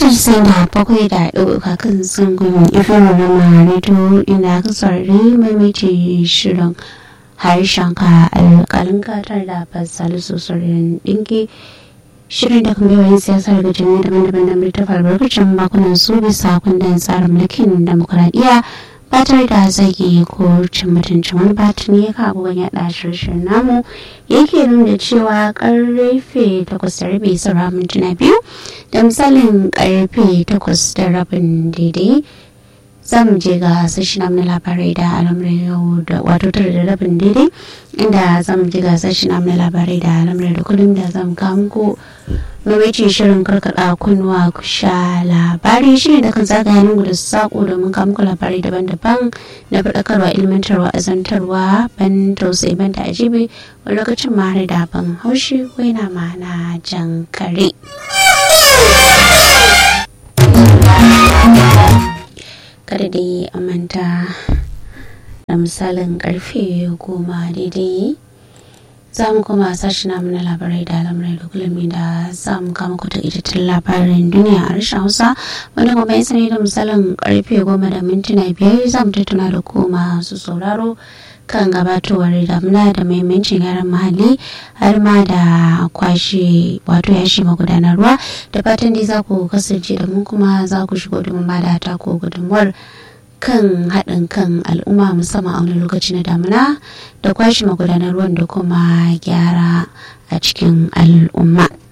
mitar sai da bakwai da ɗauka kan zangon ifin rama rediyo inda aka saurari maimaitin shirin harshen ka alƙalin katar da fasali sosarin ɗinki shirin da kuma yawan siyasar daga jami'a daban-daban da mai tafa albarkacin makonan su bisa kundin tsarin mulkin demokuraɗiyya ba tare da zagi ko cin mutuncin wani batun ya ka abubuwan yaɗa shirin namu yake nuna cewa karfe takwas da rabi saura mintuna biyu da misalin karfe takwas da rabin daidai za mu je ga sashi na labarai da al'amuran yau da wato tara da rabin daidai inda za mu je ga sashi na labarai da al'amuran da kullum da za mu kawo muku mamaci shirin karkada kunnuwa ku sha labari shi da kan zagaya lungu da sako domin kawo muku labarai daban-daban na faɗakarwa ilmantarwa azantarwa ban tausayi ban da ajibi wani lokacin ma har da ban haushi ko yana ma na jan kare. kada dai a manta da misalin karfe goma daidai za mu kuma sashi namu na labarai da al'amurai da kullum da za mu kama kuta itattun labarin duniya a harshen hausa wanda kuma ya sani da misalin karfe goma da mintuna biyar za mu tattuna da kuma su sauraro kan gabatowar damuna da mahimmancin yaran mahalli har ma da kwashe wato yashi magudanar ruwa da fatan dai za ku kasance da mu kuma za ku shigo domin ba da ta ko gudunmuwar kan haɗin kan al'umma musamman a wani lokaci na damuna da kwashe magudanar ruwan da kuma gyara a cikin al'umma.